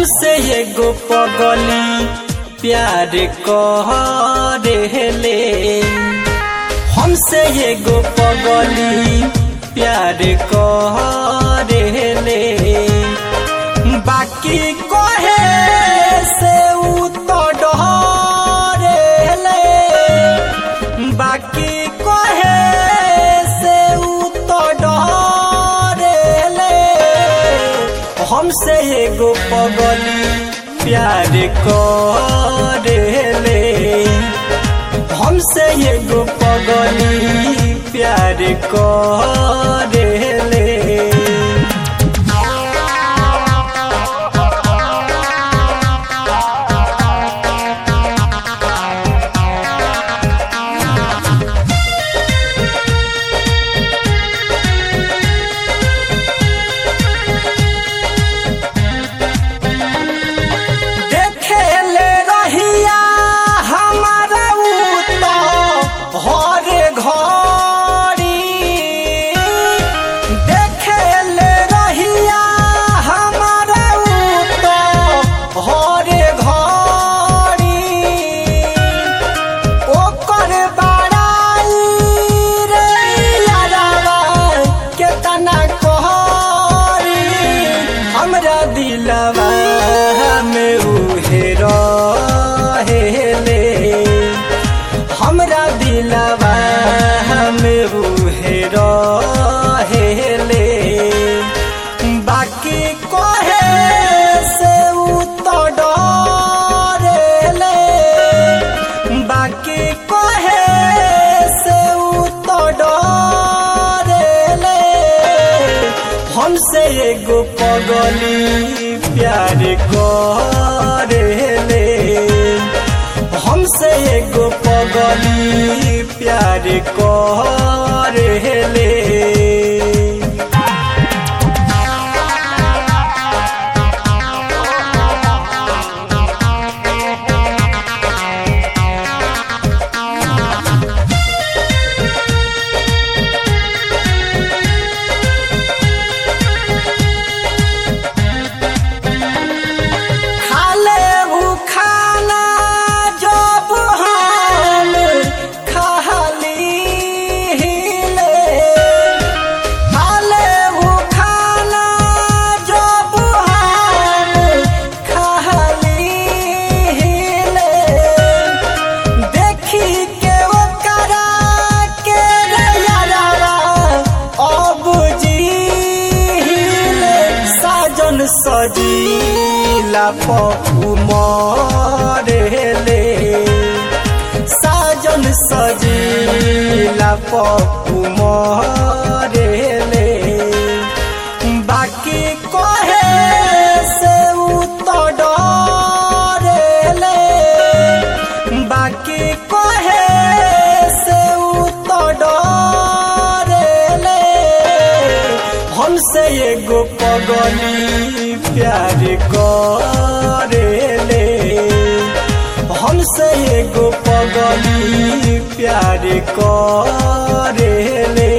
हमसे एगो पगली प्यार करेले हमसे एगो पगली प्यार करेले बाकी कहे से उ तो डरेले बाकी कहे से उ तो डरेले हमसे एगो पगली प्यार करेले हमसे एगो पगली प्यार करेले देखेले रहिया हमारा उ तो हर घड़ी देखेले रहिया हमारा उ तो हर घड़ी ओकर बड़ाई रे यारावा केतना कहरी हमरा दिलवा में उहे रहेले हमरा दिलवा में उहे रहेले बाकी कहे से उ तो डरेले बाकी कहे से उ तो डरेले हमसे एगो पगली प्यार करेले हमसे एगो पगली प्यार करेले खाले उ खाना जब हम खाली ले खाले उ खाना जब हम खाली ले देखी के ओकरा के रे यारावा अब जीले साजन सजीला पप्पू मरेले साजन सजीला पप्पू मरेले बाकी कहे से उ तो डरेले बाकी कहे से उ तो डरेले हमसे एगो पगली प्यार करेले हमसे एगो पगली प्यार करेले